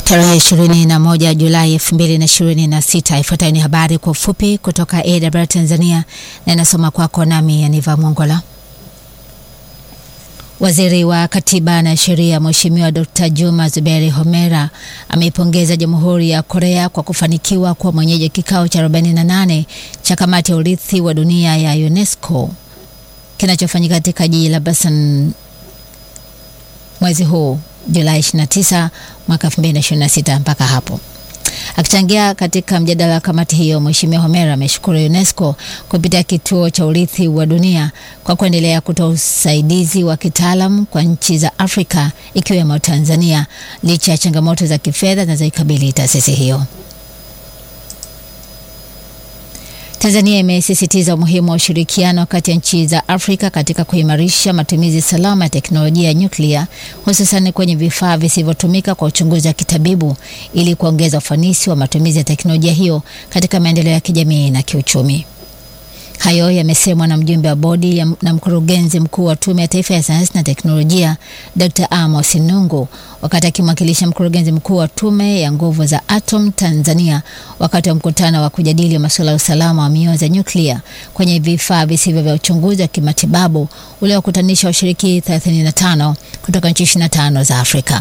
Tarehe 21 Julai 2026. Ifuatayo ni habari kwa ufupi kutoka AWR Tanzania na inasoma kwako nami Yaniva Mongola. Waziri wa Katiba na Sheria Mheshimiwa Dr. Juma Zuberi Homera ameipongeza Jamhuri ya Korea kwa kufanikiwa kuwa mwenyeji kikao cha 48 cha Kamati ya Urithi wa Dunia ya UNESCO kinachofanyika katika jiji la Busan mwezi huu Julai 29 mwaka 2026 mpaka hapo. Akichangia katika mjadala wa kamati hiyo, Mheshimiwa Homera ameshukuru UNESCO kupitia kituo cha urithi wa dunia kwa kuendelea kutoa usaidizi wa kitaalam kwa nchi za Afrika ikiwemo Tanzania licha ya changamoto za kifedha zinazoikabili taasisi hiyo. Tanzania imesisitiza umuhimu wa ushirikiano kati ya nchi za Afrika katika kuimarisha matumizi salama ya teknolojia ya nyuklia hususan kwenye vifaa visivyotumika kwa uchunguzi wa kitabibu ili kuongeza ufanisi wa matumizi ya teknolojia hiyo katika maendeleo ya kijamii na kiuchumi. Hayo yamesemwa na mjumbe wa bodi na mkurugenzi mkuu wa Tume ya Taifa ya Sayansi na Teknolojia Dr. Amos Nungu wakati akimwakilisha mkurugenzi mkuu wa Tume ya Nguvu za Atom Tanzania wakati wa mkutano wa kujadili masuala ya usalama wa mionzi ya nyuklia kwenye vifaa visivyo vya uchunguzi wa kimatibabu uliokutanisha washiriki 35 kutoka nchi 25 za Afrika.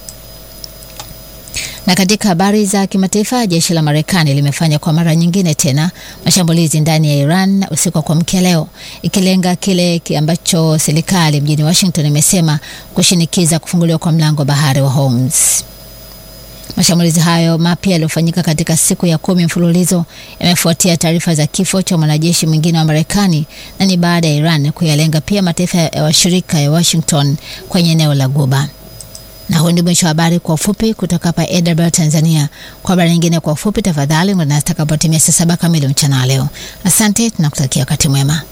Na katika habari za kimataifa, jeshi la Marekani limefanya kwa mara nyingine tena mashambulizi ndani ya Iran usiku wa kuamkia leo, ikilenga kile ambacho serikali mjini Washington imesema kushinikiza kufunguliwa kwa mlango wa bahari wa Hormuz. Mashambulizi hayo mapya yaliyofanyika katika siku ya kumi mfululizo yamefuatia taarifa za kifo cha mwanajeshi mwingine wa Marekani na ni baada ya Iran kuyalenga pia mataifa ya washirika ya Washington kwenye eneo la Guba. Na huu ndio mwisho wa habari kwa ufupi kutoka hapa AWR Tanzania. Kwa habari nyingine kwa ufupi, tafadhali ungana nasi takapotimia saa saba kamili mchana leo. Asante, tunakutakia wakati mwema.